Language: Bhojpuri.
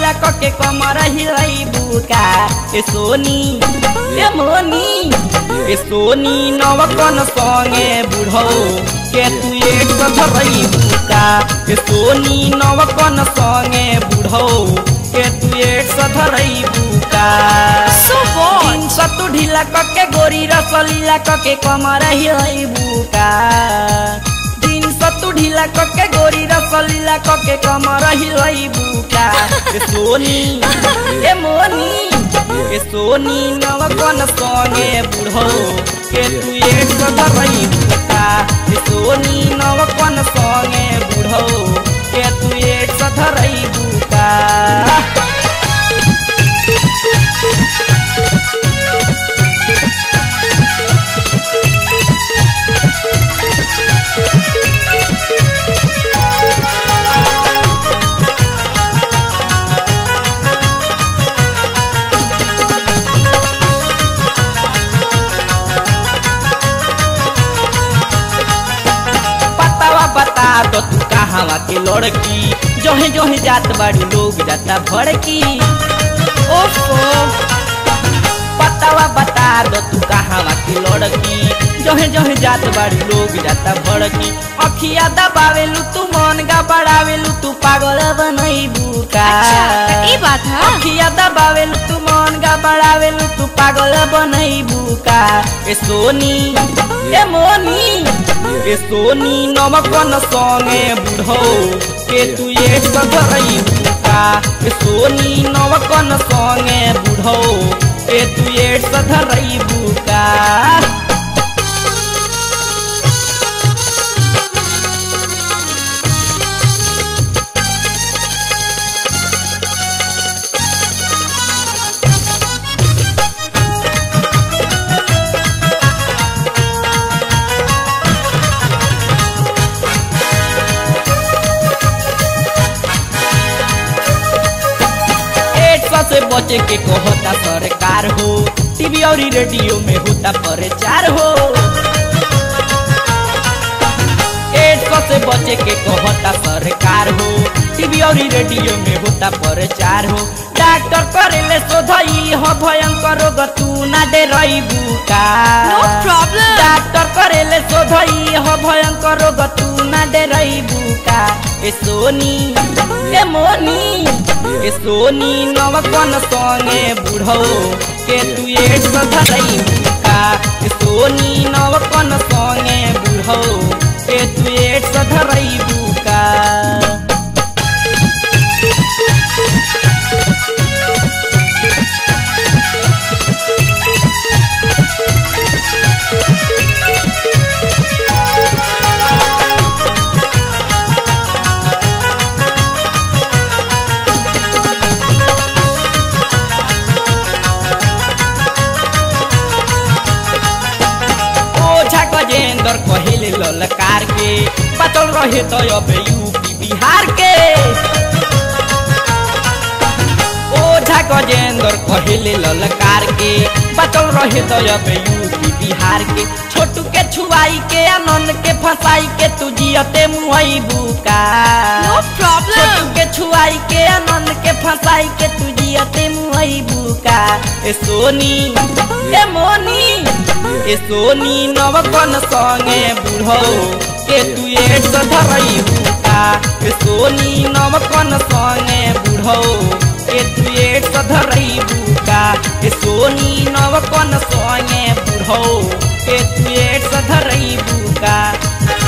लीला कके कमर हिलाई बुका ए सोनी ए मोनी ए सोनी नवकन संगे बुढ़ो के तू एक धरई बुका ए सोनी नवकन संगे बुढ़ो के तू एक धरई बुका So what? तीन सतु ढीला कके गोरी रसलीला कके कमर हिलाई बुका दिन सतु ढीला कके गोरी रसलीला कके कमर हिलाई बुका ए सोनी ए मोनी ए सोनी नवकन संगे बुढ़ो के तू एक धरई बुका ए सोनी नवकन संगे बुढ़ो के तू एक धरई बुका पतावा बता दो तू कहावा के लड़की जोहे जोहे जात बाड़ी लोग जाता भड़की ओफो पतावा बता दो तू कहावा के लड़की जोहे जोहे जात बाड़ी लोग जाता भड़की अखिया दबावेलू तू मन गा बढ़ावेलू तू पागल बनई बुका अच्छा त ई बात ह अखिया दबावेलू तू मन गा बढ़ावेलू तू पागल बनई बुका ए सोनी ए मोनी ए सोनी नमकन संगे बुढ़ो के तू एक सधरई बुका ए सोनी नमकन संगे बुढ़ो के तू एक सधरई बुका एड्स से बचे के कहता सरकार हो टीवी और रेडियो में होता प्रचार हो एड्स से बचे के कहता सरकार हो टीवी और रेडियो में होता प्रचार हो डॉक्टर करेले शोधई हो भयंकर रोग तू ना डे रही बुका नो प्रॉब्लम डॉक्टर करेले शोधई हो भयंकर रोग तू ना डे रही बुका ए सोनी ए मोनी ए सोनी नवकन संगे बुढ़ो के तू एक सधरई बुका ए सोनी नवकन संगे बुढ़ो के तू एक सधरई बुका ओझा गजेंद्र कहिले ललकार के बचल रहे तो अब यूपी बिहार के ओझा गजेंद्र कहिले ललकार के बचल रहे तो अब यूपी बिहार के छोटू के छुआई के आनंद के फंसाई के तू जियते मुहई बुका नो छोटू प्रॉब्लम के छुआई के आनंद के फंसाई के तू जियते मुहई बुका ए सोनी ए मोनी ए सोनी नवकन संगे बुढ़ो के तू एक धरई बुका ए सोनी नवकन संगे बुढ़ो के तू एक धरई बुका ए सोनी नवकन संगे बुढ़ो के तू एक धरई बुका